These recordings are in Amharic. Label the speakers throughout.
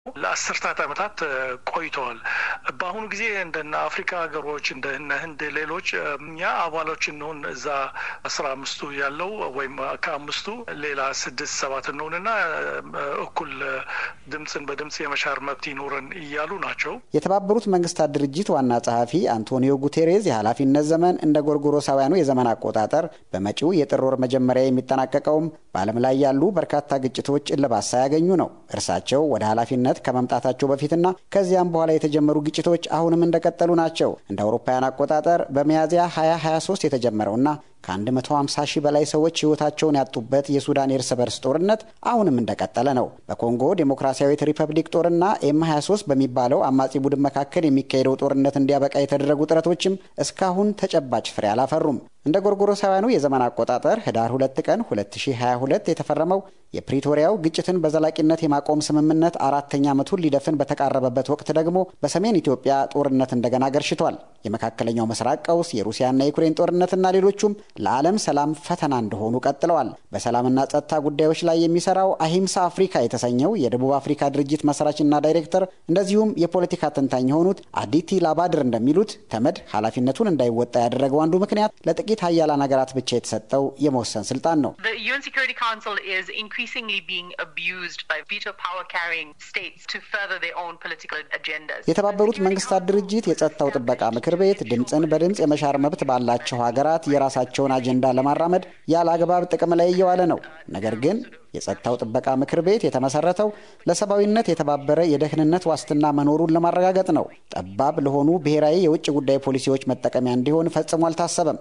Speaker 1: ለአስርታት ዓመታት ቆይተዋል። በአሁኑ ጊዜ እንደነ አፍሪካ ሀገሮች እንደነ ህንድ፣ ሌሎች እኛ አባሎች እንሆን እዛ አስራ አምስቱ ያለው ወይም ከአምስቱ ሌላ ስድስት ሰባት እንሆንና እኩል ድምፅን በድምፅ የመሻር መብት ይኖረን እያሉ ናቸው።
Speaker 2: የተባበሩት መንግስታት ድርጅት ዋና ጸሐፊ አንቶኒዮ ጉቴሬዝ የኃላፊነት ዘመን እንደ ጎርጎሮሳውያኑ የዘመን አቆጣጠር በመጪው የጥር ወር መጀመሪያ የሚጠናቀቀውም በዓለም ላይ ያሉ በርካታ ግጭቶች እልባት ሳያገኙ ነው። እርሳቸው ወደ ኃላፊነት ከመምጣታቸው በፊትና ከዚያም በኋላ የተጀመሩ ግጭቶች አሁንም እንደቀጠሉ ናቸው። እንደ አውሮፓውያን አቆጣጠር በሚያዝያ 2023 የተጀመረውና ከ150 ሺህ በላይ ሰዎች ሕይወታቸውን ያጡበት የሱዳን የእርስ በርስ ጦርነት አሁንም እንደቀጠለ ነው። በኮንጎ ዴሞክራሲያዊት ሪፐብሊክ ጦርና ኤም 23 በሚባለው አማጺ ቡድን መካከል የሚካሄደው ጦርነት እንዲያበቃ የተደረጉ ጥረቶችም እስካሁን ተጨባጭ ፍሬ አላፈሩም። እንደ ጎርጎሮሳውያኑ የዘመን አቆጣጠር ህዳር 2 ቀን 2022 የተፈረመው የፕሪቶሪያው ግጭትን በዘላቂነት የማቆም ስምምነት አራተኛ ዓመቱን ሊደፍን በተቃረበበት ወቅት ደግሞ በሰሜን ኢትዮጵያ ጦርነት እንደገና ገርሽቷል። የመካከለኛው ምስራቅ ቀውስ፣ የሩሲያና የዩክሬን ጦርነትና ሌሎቹም ለዓለም ሰላም ፈተና እንደሆኑ ቀጥለዋል። በሰላምና ጸጥታ ጉዳዮች ላይ የሚሰራው አሂምሳ አፍሪካ የተሰኘው የደቡብ አፍሪካ ድርጅት መስራችና ዳይሬክተር እንደዚሁም የፖለቲካ ተንታኝ የሆኑት አዲቲ ላባድር እንደሚሉት ተመድ ኃላፊነቱን እንዳይወጣ ያደረገው አንዱ ምክንያት ለጥቂት ሀያላን ሀገራት ብቻ የተሰጠው የመወሰን ስልጣን ነው። የተባበሩት መንግስታት ድርጅት የጸጥታው ጥበቃ ምክር ቤት ድምፅን በድምፅ የመሻር መብት ባላቸው ሀገራት የራሳቸውን አጀንዳ ለማራመድ ያለ አግባብ ጥቅም ላይ እየዋለ ነው። ነገር ግን የጸጥታው ጥበቃ ምክር ቤት የተመሰረተው ለሰብአዊነት የተባበረ የደህንነት ዋስትና መኖሩን ለማረጋገጥ ነው። ጠባብ ለሆኑ ብሔራዊ የውጭ ጉዳይ ፖሊሲዎች መጠቀሚያ እንዲሆን ፈጽሞ አልታሰበም።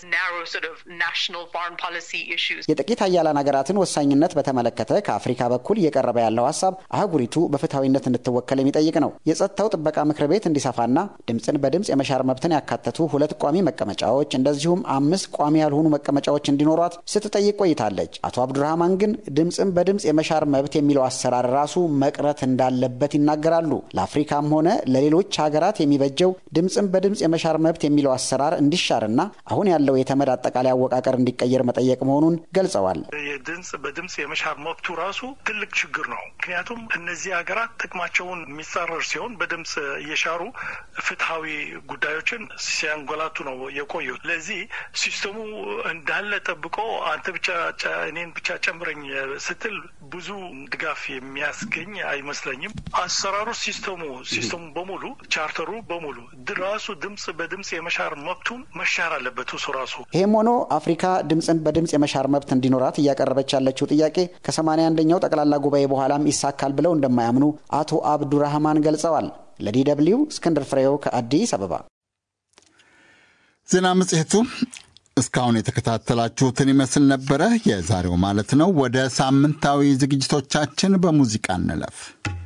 Speaker 2: የጥቂት ሀያላን ሀገራትን ወሳኝነት በተመለከተ ከአፍሪካ በኩል እየቀረበ ያለው ሀሳብ አህጉሪቱ በፍትሐዊነት እንድትወከል የሚጠይቅ ነው። የጸጥታው ጥበቃ ምክር ቤት እንዲሰፋና ድምፅን በድምፅ የመሻር መብትን ያካተቱ ሁለት ቋሚ መቀመጫዎች እንደዚሁም አምስት ቋሚ ያልሆኑ መቀመጫዎች እንዲኖሯት ስትጠይቅ ቆይታለች። አቶ አብዱራህማን ግን ድምፅን በድምፅ የመሻር መብት የሚለው አሰራር ራሱ መቅረት እንዳለበት ይናገራሉ። ለአፍሪካም ሆነ ለሌሎች ሀገራት የሚበጀው ድምፅን በድምፅ የመሻር መብት የሚለው አሰራር እንዲሻርና አሁን ያለው የተመድ አጠቃላይ አወቃቀር እንዲቀየር መጠየቅ መሆኑን ገልጸዋል።
Speaker 1: የድምፅ በድምፅ የመሻር መብቱ ራሱ ትልቅ ችግር ነው። ምክንያቱም እነዚህ ሀገራት ጥቅማቸውን የሚጻረር ሲሆን በድምፅ እየሻሩ ፍትሐዊ ጉዳዮችን ሲያንጎላቱ ነው የቆዩት። ለዚህ ሲስተሙ እንዳለ ጠብቆ አንተ ብቻ እኔን ብቻ ጨምረኝ ስትል ብዙ ድጋፍ የሚያስገኝ አይመስለኝም። አሰራሩ ሲስተሙ ሲስተሙ በሙሉ ቻርተሩ በሙሉ ራሱ ድምፅ በድምፅ የመሻር መብቱን መሻር አለበት እሱ ራሱ።
Speaker 2: ይህም ሆኖ አፍሪካ ድምፅን በድምፅ የመሻር መብት እንዲኖራት እያቀረበች ያለችው ጥያቄ ከሰማንያ አንደኛው ጠቅላላ ጉባኤ በኋላም ይሳካል ብለው እንደማያምኑ አቶ አብዱራህማን ገልጸዋል። ለዲ ደብልዩ እስክንድር ፍሬው ከአዲስ አበባ።
Speaker 3: ዜና መጽሔቱ እስካሁን የተከታተላችሁትን ይመስል ነበረ። የዛሬው ማለት ነው። ወደ ሳምንታዊ ዝግጅቶቻችን በሙዚቃ እንለፍ።